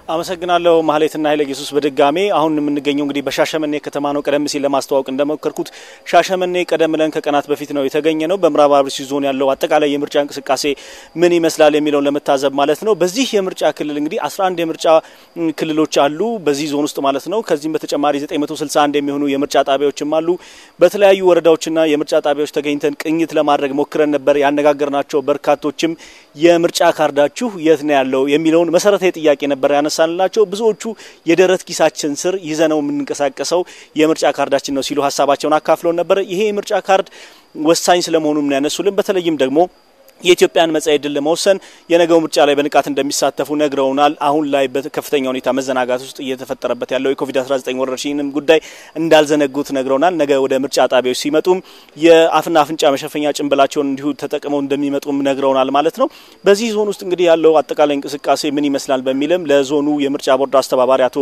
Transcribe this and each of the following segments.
አመሰግናለሁ ማህሌትና ኃይለ ኢየሱስ። በድጋሜ አሁን የምንገኘው እንግዲህ በሻሸመኔ ከተማ ነው። ቀደም ሲል ለማስተዋወቅ እንደሞከርኩት ሻሸመኔ ቀደም ብለን ከቀናት በፊት ነው የተገኘ ነው። በምዕራብ አርሲ ዞን ያለው አጠቃላይ የምርጫ እንቅስቃሴ ምን ይመስላል የሚለውን ለመታዘብ ማለት ነው። በዚህ የምርጫ ክልል እንግዲህ 11 የምርጫ ክልሎች አሉ በዚህ ዞን ውስጥ ማለት ነው። ከዚህም በተጨማሪ 961 የሚሆኑ የምርጫ ጣቢያዎችም አሉ። በተለያዩ ወረዳዎችና የምርጫ ጣቢያዎች ተገኝተን ቅኝት ለማድረግ ሞክረን ነበር። ያነጋገርናቸው በርካቶችም የምርጫ ካርዳችሁ የት ነው ያለው የሚለውን መሰረታዊ ጥያቄ ነበር ያነሳንላቸው። ብዙዎቹ የደረት ኪሳችን ስር ይዘነው የምንንቀሳቀሰው የምርጫ ካርዳችን ነው ሲሉ ሀሳባቸውን አካፍለውን ነበር። ይሄ የምርጫ ካርድ ወሳኝ ስለመሆኑም ነው ያነሱልን። በተለይም ደግሞ የኢትዮጵያን መጻኢ ዕድል ለመወሰን የነገው ምርጫ ላይ በንቃት እንደሚሳተፉ ነግረውናል። አሁን ላይ በከፍተኛ ሁኔታ መዘናጋት ውስጥ እየተፈጠረበት ያለው የኮቪድ-19 ወረርሽኝንም ጉዳይ እንዳልዘነጉት ነግረውናል። ነገ ወደ ምርጫ ጣቢያዎች ሲመጡም የአፍና አፍንጫ መሸፈኛ ጭንብላቸውን እንዲሁ ተጠቅመው እንደሚመጡም ነግረውናል ማለት ነው። በዚህ ዞን ውስጥ እንግዲህ ያለው አጠቃላይ እንቅስቃሴ ምን ይመስላል በሚልም ለዞኑ የምርጫ ቦርድ አስተባባሪ አቶ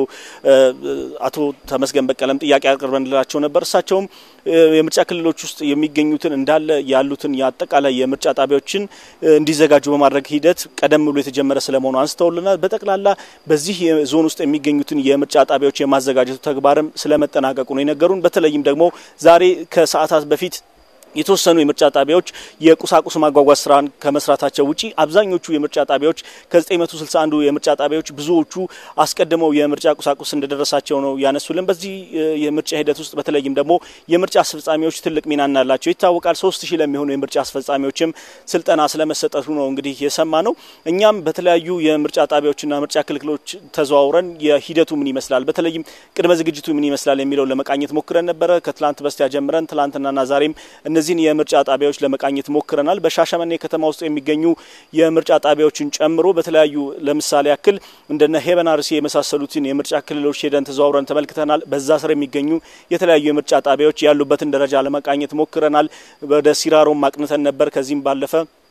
አቶ ተመስገን በቀለም ጥያቄ አቅርበንላቸው ነበር። እሳቸውም የምርጫ ክልሎች ውስጥ የሚገኙትን እንዳለ ያሉትን የአጠቃላይ የምርጫ ጣቢያዎችን እንዲዘጋጁ በማድረግ ሂደት ቀደም ብሎ የተጀመረ ስለመሆኑ አንስተውልናል። በጠቅላላ በዚህ ዞን ውስጥ የሚገኙትን የምርጫ ጣቢያዎች የማዘጋጀቱ ተግባርም ስለመጠናቀቁ ነው የነገሩን። በተለይም ደግሞ ዛሬ ከሰዓታት በፊት የተወሰኑ የምርጫ ጣቢያዎች የቁሳቁስ ማጓጓዝ ስራን ከመስራታቸው ውጪ አብዛኞቹ የምርጫ ጣቢያዎች ከ961 የምርጫ ጣቢያዎች ብዙዎቹ አስቀድመው የምርጫ ቁሳቁስ እንደደረሳቸው ነው ያነሱልን። በዚህ የምርጫ ሂደት ውስጥ በተለይም ደግሞ የምርጫ አስፈጻሚዎች ትልቅ ሚና እንዳላቸው ይታወቃል። ሶስት ሺህ ለሚሆኑ የምርጫ አስፈጻሚዎችም ስልጠና ስለመሰጠቱ ነው እንግዲህ የሰማ ነው። እኛም በተለያዩ የምርጫ ጣቢያዎችና ምርጫ ክልክሎች ተዘዋውረን የሂደቱ ምን ይመስላል፣ በተለይም ቅድመ ዝግጅቱ ምን ይመስላል የሚለውን ለመቃኘት ሞክረን ነበረ። ከትላንት በስቲያ ጀምረን ትላንትናና ዛሬም እነዚህን የምርጫ ጣቢያዎች ለመቃኘት ሞክረናል። በሻሸመኔ ከተማ ውስጥ የሚገኙ የምርጫ ጣቢያዎችን ጨምሮ በተለያዩ ለምሳሌ ያክል እንደነ ሄበን አርሲ የመሳሰሉትን የምርጫ ክልሎች ሄደን ተዘዋውረን ተመልክተናል። በዛ ስር የሚገኙ የተለያዩ የምርጫ ጣቢያዎች ያሉበትን ደረጃ ለመቃኘት ሞክረናል። ወደ ሲራሮም አቅንተን ነበር። ከዚህም ባለፈ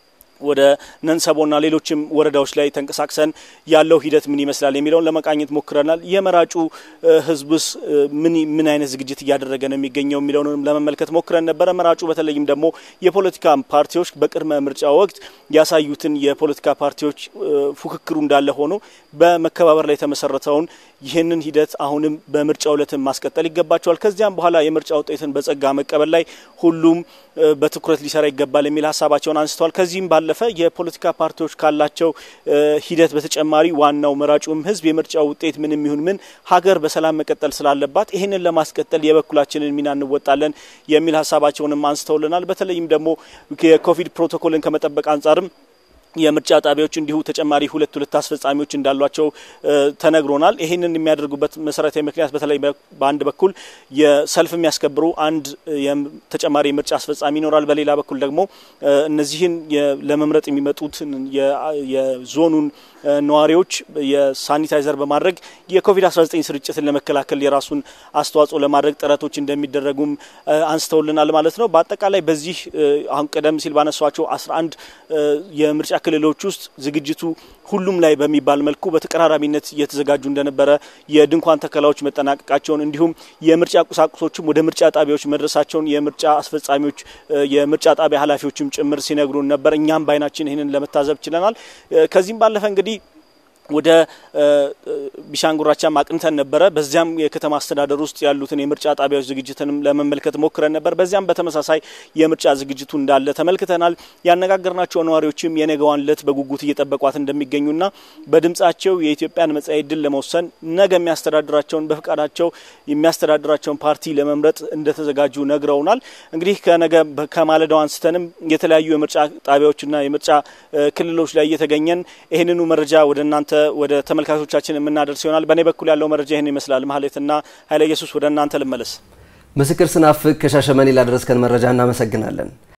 ወደ ነንሰቦና ሌሎችም ወረዳዎች ላይ ተንቀሳቅሰን ያለው ሂደት ምን ይመስላል የሚለውን ለመቃኘት ሞክረናል። የመራጩ ሕዝብስ ምን ምን አይነት ዝግጅት እያደረገ ነው የሚገኘው የሚለውንም ለመመልከት ሞክረን ነበረ። መራጩ በተለይም ደግሞ የፖለቲካ ፓርቲዎች በቅድመ ምርጫ ወቅት ያሳዩትን የፖለቲካ ፓርቲዎች ፉክክሩ እንዳለ ሆኖ በመከባበር ላይ የተመሰረተውን ይህንን ሂደት አሁንም በምርጫው ዕለትን ማስቀጠል ይገባቸዋል። ከዚያም በኋላ የምርጫ ውጤትን በጸጋ መቀበል ላይ ሁሉም በትኩረት ሊሰራ ይገባል የሚል ሀሳባቸውን አንስተዋል። ከዚህም ባለፈ የፖለቲካ ፓርቲዎች ካላቸው ሂደት በተጨማሪ ዋናው መራጩም ህዝብ የምርጫው ውጤት ምንም ይሁን ምን ሀገር በሰላም መቀጠል ስላለባት ይህንን ለማስቀጠል የበኩላችንን ሚና እንወጣለን የሚል ሀሳባቸውንም አንስተውልናል። በተለይም ደግሞ የኮቪድ ፕሮቶኮልን ከመጠበቅ አንጻርም የምርጫ ጣቢያዎች እንዲሁ ተጨማሪ ሁለት ሁለት አስፈጻሚዎች እንዳሏቸው ተነግሮናል። ይህንን የሚያደርጉበት መሰረታዊ ምክንያት በተለይ በአንድ በኩል የሰልፍ የሚያስከብሩ አንድ ተጨማሪ የምርጫ አስፈጻሚ ይኖራል። በሌላ በኩል ደግሞ እነዚህን ለመምረጥ የሚመጡትን የዞኑን ነዋሪዎች የሳኒታይዘር በማድረግ የኮቪድ-19 ስርጭትን ለመከላከል የራሱን አስተዋጽኦ ለማድረግ ጥረቶች እንደሚደረጉም አንስተውልናል ማለት ነው። በአጠቃላይ በዚህ አሁን ቀደም ሲል ባነሷቸው 11 የምርጫ ክልሎች ውስጥ ዝግጅቱ ሁሉም ላይ በሚባል መልኩ በተቀራራቢነት እየተዘጋጁ እንደነበረ የድንኳን ተከላዎች መጠናቀቃቸውን እንዲሁም የምርጫ ቁሳቁሶችም ወደ ምርጫ ጣቢያዎች መድረሳቸውን የምርጫ አስፈጻሚዎች የምርጫ ጣቢያ ኃላፊዎችም ጭምር ሲነግሩን ነበር። እኛም በዓይናችን ይህንን ለመታዘብ ችለናል። ከዚህም ባለፈ እንግዲህ ወደ ቢሻንጉራቻም አቅንተን ነበረ። በዚያም የከተማ አስተዳደር ውስጥ ያሉትን የምርጫ ጣቢያዎች ዝግጅትንም ለመመልከት ሞክረን ነበር። በዚያም በተመሳሳይ የምርጫ ዝግጅቱ እንዳለ ተመልክተናል። ያነጋገርናቸው ነዋሪዎችም የነገዋን ዕለት በጉጉት እየጠበቋት እንደሚገኙና በድምጻቸው የኢትዮጵያን መጻኢ ዕድል ለመወሰን ነገ የሚያስተዳድራቸውን በፍቃዳቸው የሚያስተዳድራቸውን ፓርቲ ለመምረጥ እንደተዘጋጁ ነግረውናል። እንግዲህ ከነገ ከማለዳው አንስተንም የተለያዩ የምርጫ ጣቢያዎችና የምርጫ ክልሎች ላይ እየተገኘን ይህንኑ መረጃ ወደ እናንተ ወደ ተመልካቾቻችን የምናደርስ ይሆናል። በእኔ በኩል ያለው መረጃ ይህን ይመስላል። ማህሌትና ኃይለ ኢየሱስ ወደ እናንተ ልመለስ። ምስክር ስናፍቅ ከሻሸመኔ ላደረስከን መረጃ እናመሰግናለን።